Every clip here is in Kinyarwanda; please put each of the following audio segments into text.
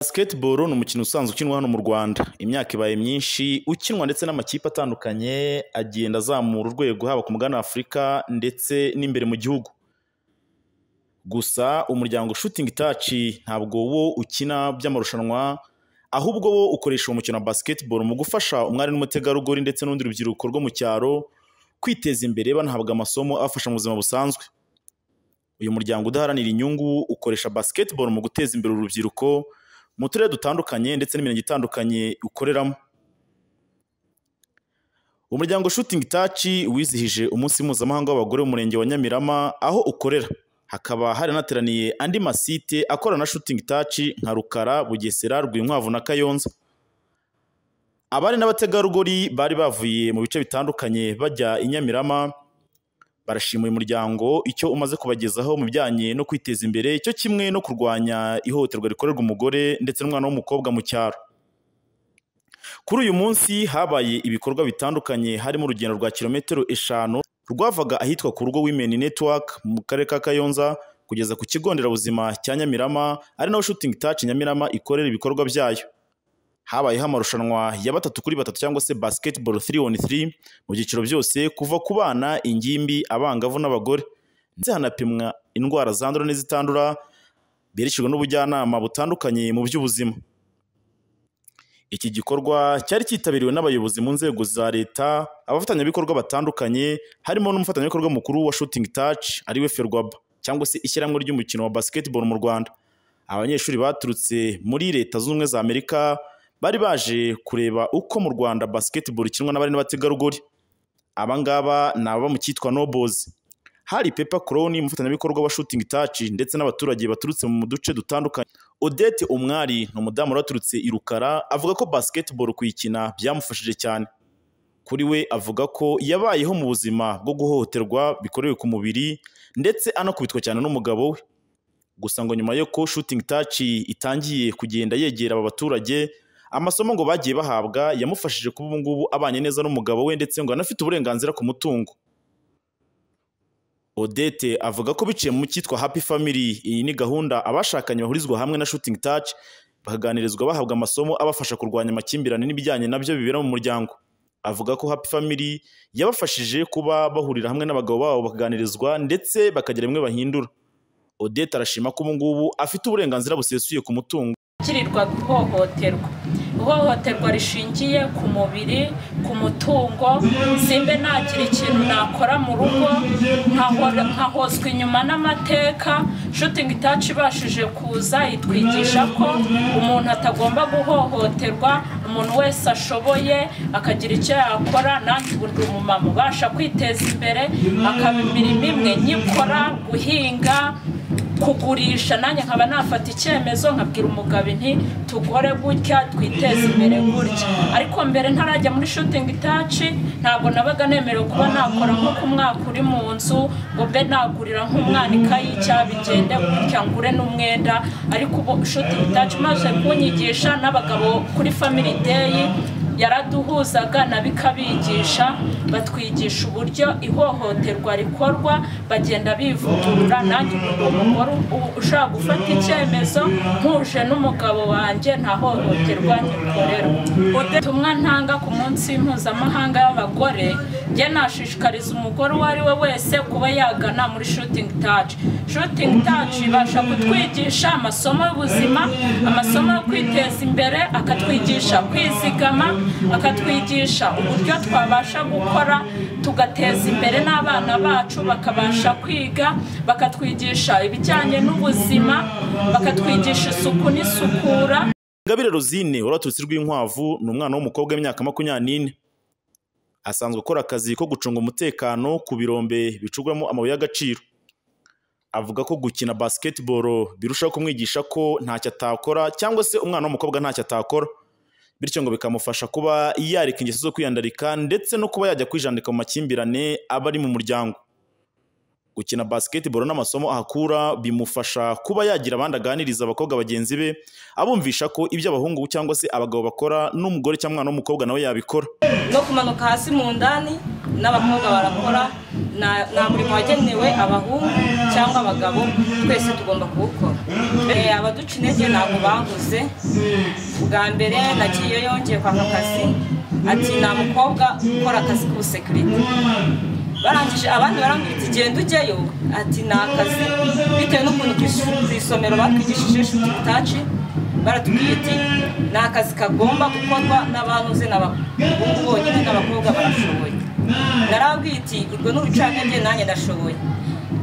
Basketball ni umukino usanzwe ukinwa hano mu Rwanda, imyaka ibaye myinshi ukinwa ndetse n'amakipe atandukanye agenda azamura urwego haba ku mugabane w'Afurika ndetse n'imbere mu gihugu. Gusa umuryango Shooting Touch ntabwo wo ukina by'amarushanwa ahubwo bo ukoresha uwo mukino wa Basketball mu gufasha umwari n'umutegarugori ndetse n'urundi rubyiruko rwo mu cyaro kwiteza imbere banahabwa amasomo abafasha mu buzima busanzwe. Uyu muryango udaharanira inyungu ukoresha Basketball mu guteza imbere urubyiruko mu turere dutandukanye ndetse n'imirenge itandukanye ukoreramo. Umuryango Shooting Touch wizihije umunsi mpuzamahanga w'abagore w'umurenge wa Nyamirama aho ukorera, hakaba haranateraniye andi masite akorana na Shooting Touch nka Rukara, Bugesera, Rwinkwavu na Kayonza. Abari n'abategarugori bari bavuye mu bice bitandukanye bajya i Nyamirama barashima uyu muryango icyo umaze kubagezaho mu bijyanye no kwiteza imbere cyo kimwe no kurwanya ihohoterwa rikorerwa umugore ndetse n'umwana w'umukobwa mu cyaro. Kuri uyu munsi habaye ibikorwa bitandukanye harimo urugendo rwa kilometero eshanu rwavaga ahitwa ku rugo Women Network mu karere ka Kayonza kugeza ku kigo nderabuzima cya Nyamirama ari naho Shooting Touch Nyamirama ikorera ibikorwa byayo. Habayeho amarushanwa ya batatu kuri batatu cyangwa se basketball 3 on 3 mu byiciro byose kuva ku bana, ingimbi, abangavu n'abagore. Ndetse hanapimwa indwara zandura n'izitandura berekejwe n'ubujyanama butandukanye mu by'ubuzima. Iki gikorwa cyari cyitabiriwe n'abayobozi mu nzego za leta, abafatanyabikorwa batandukanye, harimo n'umufatanyabikorwa mukuru wa Shooting Touch ariwe Ferwaba cyangwa se ishyirahamwe ry'umukino wa basketball mu Rwanda. Abanyeshuri baturutse muri leta zunze ubumwe za Amerika bari baje kureba uko mu Rwanda basketball ikinwa n'abari n'abategarugori. Aba ngaba ni ababa mu cyitwa Nobozi. Hari Pepa Crone umufatanyabikorwa wa Shooting Touch ndetse n'abaturage baturutse mu duce dutandukanye. Odette Umwari ni umudamu wari waturutse i Rukara avuga ko basketball kuyikina byamufashije cyane. Kuri we avuga ko yabayeho mu buzima bwo guhohoterwa bikorewe ku mubiri ndetse anakubitwa cyane n'umugabo we. Gusa ngo nyuma yo ko Shooting Touch itangiye kugenda yegera aba baturage amasomo ngo bagiye bahabwa yamufashije kuba ubu ngubu abanye neza n'umugabo we ndetse ngo anafite uburenganzira ku mutungo odette avuga ko biciye mu cyitwa happy family iyi ni gahunda abashakanye bahurizwa hamwe na shooting touch bakaganirizwa bahabwa amasomo abafasha kurwanya amakimbirane n'ibijyanye nabyo bibera mu muryango avuga ko happy family yabafashije kuba bahurira hamwe n'abagabo babo bakaganirizwa ndetse bakagira bimwe bahindura odette arashima ko ubu ngubu afite uburenganzira busesuye ku mutungo ukirirwa guhohoterwa ihohoterwa rishingiye ku mubiri ku mutungo simbe ntagira ikintu nakora mu rugo nkahozwa inyuma n'amateka shooting touch ibashije kuza itwigisha ko umuntu atagomba guhohoterwa umuntu wese ashoboye akagira icyo yakora nanjye ubu ndi umumama ubasha kwiteza imbere akaba imirimo imwe nyikora guhinga kugurisha nanjye nkaba nafata icyemezo nkabwira umugabo nti tugore gutya twiteze imbere gutya ariko mbere ntarajya muri shooting taci ntabwo nabaga nemerewe kuba nakora nk'uko umwaka uri mu nzu ngo mbe nagurira nk'umwana ikayi bigende gutya ngure n'umwenda ariko ubu shooting taci maze kunyigisha n'abagabo kuri family day yaraduhuzaga na bikabigisha batwigisha uburyo ihohoterwa rikorwa bagenda bivugurura nanjye umugore ushaka gufata icyemezo ntuje n'umugabo wanjye nta hohoterwa nyikorerwa ubutumwa ntanga ku munsi mpuzamahanga y'abagore njye nashishikariza umugore uwo ari we wese kuba yagana muri shooting touch shooting touch ibasha kutwigisha amasomo y'ubuzima amasomo yo kwiteza imbere akatwigisha kwizigama akatwigisha uburyo twabasha gukora tugateza imbere n'abana bacu bakabasha kwiga bakatwigisha ibijyanye n'ubuzima bakatwigisha isuku n'isukura ingabire rosine waraturutse rw'inkwavu ni umwana w'umukobwa w'imyaka makumyabiri n'ine asanzwe akora akazi ko gucunga umutekano ku birombe bicugwamo amabuye y'agaciro avuga ko gukina basketball birushaho kumwigisha ko ntacyo atakora cyangwa se umwana w'umukobwa ntacyo atakora bityo ngo bikamufasha kuba yareka ingeso zo kwiyandarika ndetse no kuba yajya kwijandika mu makimbirane aba ari mu muryango gukina basketball n'amasomo ahakura bimufasha kuba yagira abandi aganiriza abakobwa bagenzi be abumvisha ko ibyo abahungu cyangwa se abagabo bakora n'umugore cyangwa umwana w'umukobwa nawe yabikora no kumanuka hasi mu ndani n'abakobwa barakora na- nta murimo wagenewe abahungu cyangwa abagabo twese tugomba kuwukora Eh, abaduca intege ntabwo baguze bwa mbere nagiye yongeye kwaka akazi ati nta mukobwa ukora akazi k'ubusekirite barangije abandi barambwira ati genda ujyayo ati ni akazi bitewe n'ukuntu ku isu- ku isomero batwigishije shuti itaci baratubwiye ati ni akazi kagomba gukorwa n'abantu uzi n'abahungu bonyine n'abakobwa barashoboye narababwiye iti urwo ni urucantege nanjye ndashoboye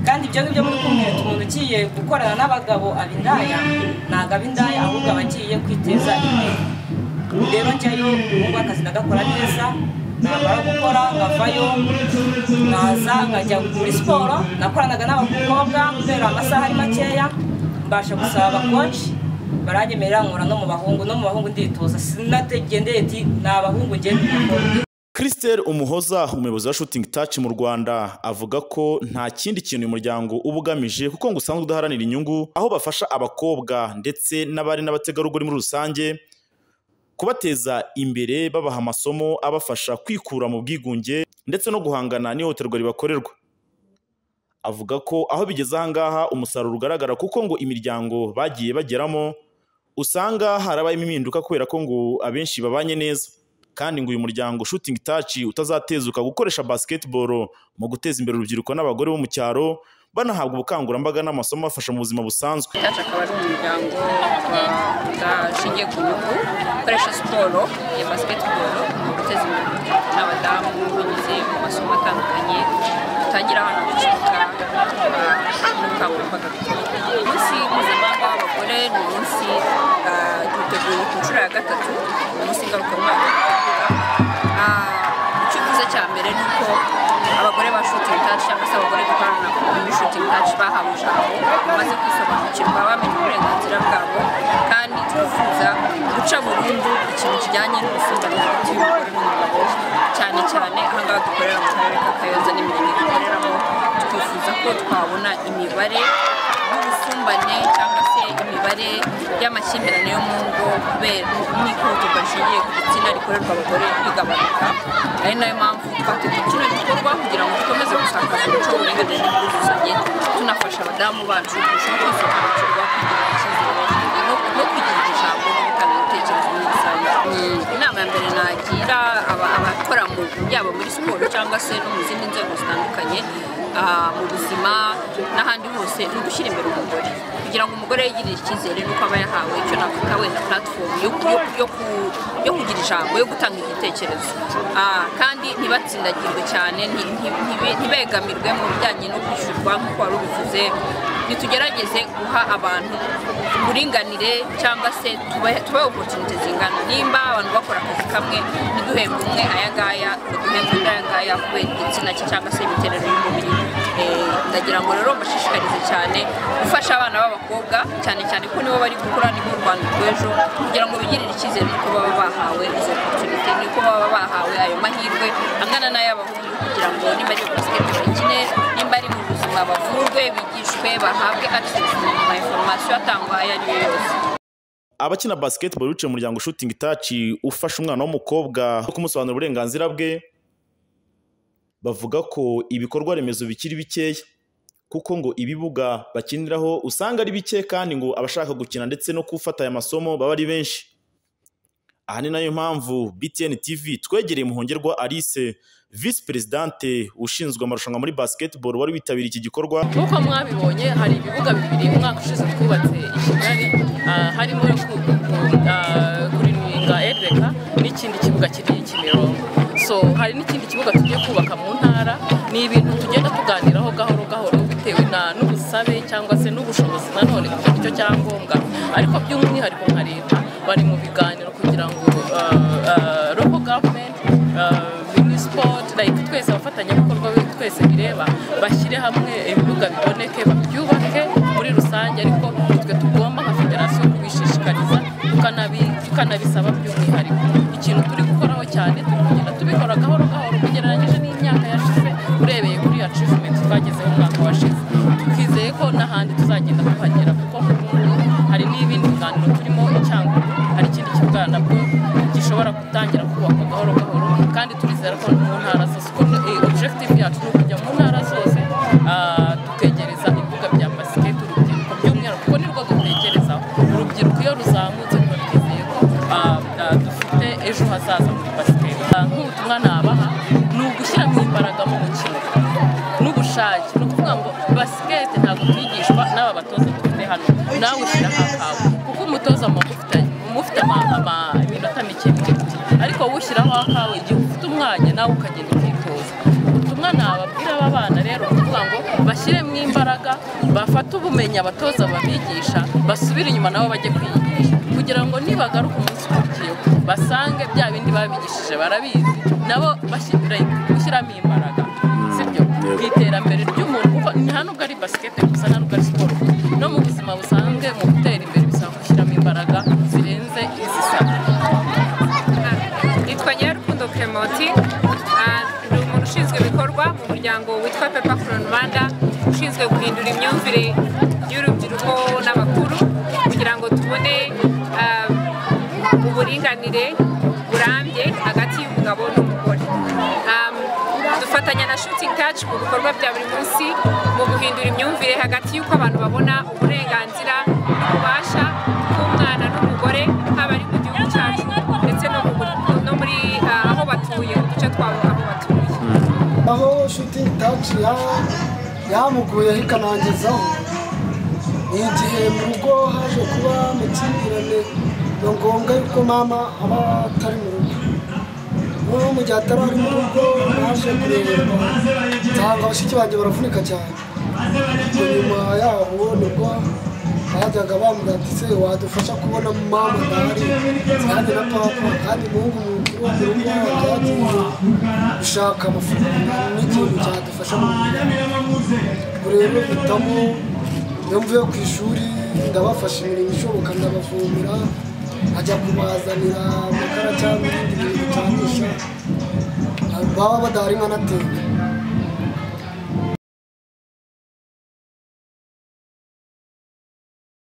kandi ibyo ngibyo muri kumwe umuntu ugiye gukorana n'abagabo aba indaya ntabwo aba indaya ahubwo aba agiye kwiteza imbere rero njyayo ubu akazi ndagakora neza namara gukora nkavayo naza nkajya muri siporo nakoranaga n'abakobwa kubera amasaha ari makeya mbasha gusaba abakoci baranyemerera nkora no mu bahungu no mu bahungu nditoza sinategendeye iti ni abahungu ngende mukora Christelle Umuhoza umuyobozi wa Shooting Touch mu Rwanda avuga ko nta kindi kintu uyu muryango uba ugamije kuko ngo usanzwe udaharanira inyungu aho bafasha abakobwa ndetse n'abari n'abategarugori muri rusange kubateza imbere babaha amasomo abafasha kwikura mu bwigunge ndetse no guhangana n'ihohoterwa ribakorerwa avuga ko aho bigeze aha ngaha umusaruro ugaragara kuko ngo imiryango bagiye bageramo usanga harabayemo impinduka kubera ko ngo abenshi babanye neza kandi ngo uyu muryango shooting touch utazatezuka gukoresha basketball mu guteza imbere urubyiruko n'abagore bo mu cyaro banahabwa ubukangurambaga n'amasomo abafasha mu buzima busanzwe yacu akaba ari umuryango wa- udashingiye ku nyungu ukoresha siporo ya basiketiboro mu guteza imbere urubyiruko n'abadamu binyuze mu masomo atandukanye utangira abana gucika n'ubukangurambaga umunsi mpuzamahanga w'abagore ni umunsi ah, duteguye ku nshuro ya gatatu umunsi ngarukamwaka dutegura Ah, icyifuzo cya mbere ni uko abagore ba shooting touch cyangwa se abagore dukorana muri shooting touch bahawe ijambo bamaze kwisobanukirwa bamenye uburenganzira bwabo kandi twifuza guca burundu ikintu kijyanye n'ubusumbane hagati y'umugore n'umugabo cyane cyane aha ngaha dukorera mu karere ka kayoza n'imirenge dukoreramo twifuza ko twabona imibare y'ubusumbane cyangwa se imibare y'amakimbirane yo mu ngo kubera n'ikorwa rishingiye ku gitsina rikorerwa abagore rigabanuka ari nayo mpamvu twategura kino gikorwa kugira ngo dukomeze gusakaza umuco w'uburinganire n'ubwuzuzanye tunafasha abadamu bacu kurushaho kwisobanukirwa kugira icyizere no- no kwigirira ijambo no gutanga ibitekerezo muri rusange Mm, inama ya mbere nagira aba- abakora mu yaba muri siporo cyangwa se no mu zindi nzego zitandukanye ah, mu buzima n'ahandi hose ni ugushyira imbere umugore kugira ngo umugore yigirire icyizere nuko aba yahawe icyo nakwita wenda platform yo, yo, yo, ku, yo kugira ijambo yo gutanga igitekerezo Ah, kandi ntibatsindagirwe cyane nti- nti- ntibe- ntibegamirwe mu bijyanye no kwishyurwa nk'uko wari ubivuze ntitugerageze guha abantu uburinganire cyangwa se tubahe tubahe opportunity zingana nimba abantu bakora akazi kamwe ntiduhembe umwe ayangaya duhembe undi ayangaya kubera igitsina cye cyangwa se imiterere y'umubiri Eh, ndagira ngo rero bashishikarize cyane gufasha abana b'abakobwa cyane cyane ko nibo bari gukura nibo u rwanda rw'ejo kugira ngo bigirire icyizere nuko baba bahawe izo opportunity nuko baba bahawe ayo mahirwe angana n'ay'abahungu kugira ngo niba ari basiketi bakine nimba ari mu buzima bavurwe bigishwe bahabwe access mu ma information atangwa ayo ariyo yose abakina basketball biciye mu muryango shooting touch ufasha umwana w'umukobwa no kumusobanurira uburenganzira bwe bavuga ko ibikorwa remezo bikiri bikeya kuko ngo ibibuga bakiniraho usanga ari bike kandi ngo abashaka gukina ndetse no gufata aya masomo baba ari benshi aha ni nayo mpamvu BTN TV twegereye Muhongerwa Alice Vice Presidente ushinzwe amarushanwa muri basketball wari witabiriye iki gikorwa nk'uko mwabibonye hari ibibuga bibiri umwaka ushize twubatse i kigali ah, harimo no ku- ku- ah, kurinda edreka n'ikindi kibuga kiri i kimironko so hari n'ikindi kibuga tugiye kubaka mu ntara ni ibintu tugenda tuganiraho gahoro gahoro bitewe na n'ubusabe cyangwa se n'ubushobozi nanone kugira icyo cyangombwa ariko by'umwihariko nka leta bari mu biganiro kugira ngo robo gavumenti minisipoti like twese abafatanyabikorwa be twese bireba bashyire hamwe ibibuga biboneke babyubake muri rusange ariko twe tugomba nka federasiyo kubishishikariza tukanabi- tukanabisaba by'umwihariko ikintu turi gukoraho cyane turi kugenda tubikora gahoro gahoro ugereranyije n'imyaka yashize urebeye kuri achievement twagezeho umwaka washize twizeye ko n'ahandi tuzagenda tuhagera kuko nk'ubu hari n'ibindi biganiro turimo icyangugu hari ikindi kibuga nabwo gishobora gutangira kubakwa gahoro gahoro kandi turizera ko mu ntara zose kuko eh, objective yacu ni ukujya mu ntara hazaza muri pasiteri nk'ubutumwa nabaha ni ugushyiramo imbaraga mu mukino n'ubushake ni ukuvuga ngo basikete ntabwo twigishwa n'aba batoza dufite hano nawe ushyira akawe kuko umutoza mumufitanye umufite iminota mike mike ariko wowe ushyiraho akawe igihe ufite umwanya nawe ukagenda ukitoza ubutumwa nababwira aba bana rero ni ukuvuga ngo bashyiremo imbaraga bafate ubumenyi abatoza babigisha basubire inyuma nabo bajye kwiyigisha kugira ngo nibagaruka umunsi ukurikiyeho basange bya bindi babigishije barabizi nabo bashyira gushyiramo imbaraga sibyo ku iterambere ry'umuntu kuko ni hano ubwo ari basikete gusa nta nubwo ari siporo no mu buzima busanzwe mu gutera imbere bisaba gushyiramo imbaraga zirenze izisabwa nitwa nyirukundo keremoti ni umuntu ushinzwe ibikorwa mu muryango witwa pepa kuroni rwanda ushinzwe guhindura imyumvire y'urubyiruko n'abakuru kugira ngo tubone ah, uburinganire burambye hagati y'umugabo n'umugore Ah, dufatanya na shooting touch mu bikorwa bya buri munsi mu guhindura imyumvire hagati y'uko abantu babona uburenganzira n'ububasha bw'umwana n'umugore haba ari mu gihugu cyacu ndetse no mu buri- no muri ah, aho batuye mu duce twabo aho batuye aho shuti taci yamuguye ikanangizaho ni igihe mu rugo haje kuba amakimbirane ni ngombwa yuko mama aba atari mu rugo noneho mu gihe atari ari mu rugo naje kureberwa nsanga bashiki banjye baravunika cyane ubwo nyuma yaho nibwo bajyaga bambwira ati se wadufasha kubona mama ntari kandi na papa kandi umuhungu mu rugo mu rugo yagiye gushaka amafaranga n'ikintu cyadufasha mu buzima ubwo rero mpitamo iyo mvuye ku ishuri ndabafasha imirimo ishoboka ndabavomera ajya kubazanira amakara cyangwa ibindi bintu bicanisha baba badahari nkanateka